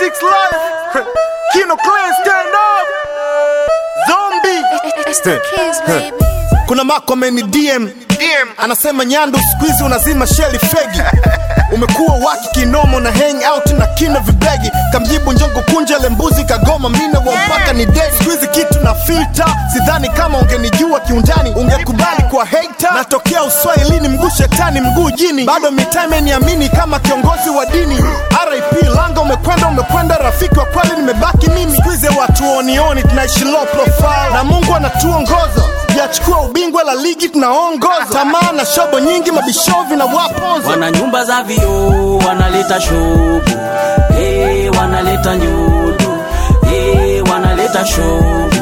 Six Life, Kino Clan stand up, Zombie. It's the kids, baby. kuna mako ameni DM DM. anasema Nyandu siku hizi unazima sheli fegi umekuwa waki kinomo na hang out na kina vibegi kamjibu njongo kunja le mbuzi kagoma mina wa mpaka ni dedi siku hizi kitu na filter sidhani kama ungenijua kiundani ungekubali kwa hater natokea uswahilini mguu shetani mguu jini bado mitaa imeniamini kama kiongozi wa dini RIP langa umekwenda umekwenda rafiki wa kweli nimebaki mimi siku hizi watu onioni tunaishi low profile na Mungu anatuongoza yachukua ubingwa la ligi tunaongoza tamaa na shobo nyingi mabishovi na wapoza wana nyumba za vioo wanaleta shobu hey, wanaleta nyudu hey, wanaleta shobu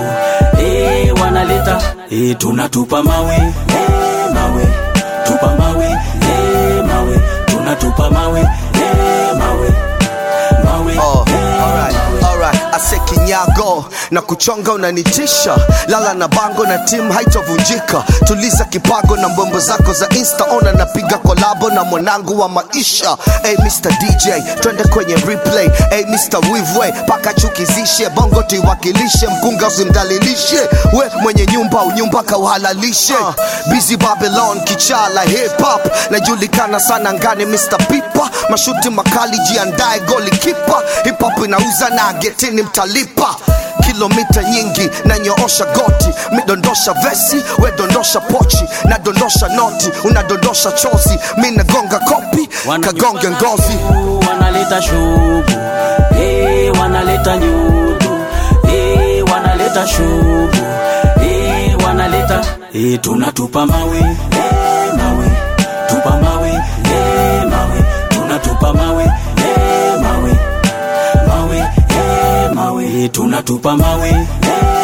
hey, wanaleta hey, tunatupa mawe hey, mawe tupa mawe hey, mawe tunatupa mawe hey, mawe mawe Oh, hey, alright, alright. Ase kinyago na kuchonga unanitisha, lala na bango na timu haitovunjika. Tuliza kipago na mbwembo zako za insta, ona napiga kolabo na mwanangu wa maisha. Hey Mr DJ, twende kwenye replay. Hey Mr Wivwe, paka chukizishe bongo tuiwakilishe, mkunga usimdalilishe, we mwenye nyumba unyumba kauhalalishe. Uh, busy Babylon kichala hip hop, najulikana sana ngani Mr Pipa, mashuti makali jiandae goli kipa, hip hop inauza na getini mtalipa kilomita nyingi nanyoosha goti midondosha vesi we dondosha pochi nadondosha noti unadondosha chozi mi nagonga kopi Wana kagonge nyumba za ngozi vioo, wanaleta shobu hey, wanaleta nyudu hey, wanaleta shobu hey, wanaleta hey, tunatupa mawe hey, mawe tupa mawe hey, mawe tunatupa mawe hey, mawe mawe hey, mawe hey, tunatupa mawe hey,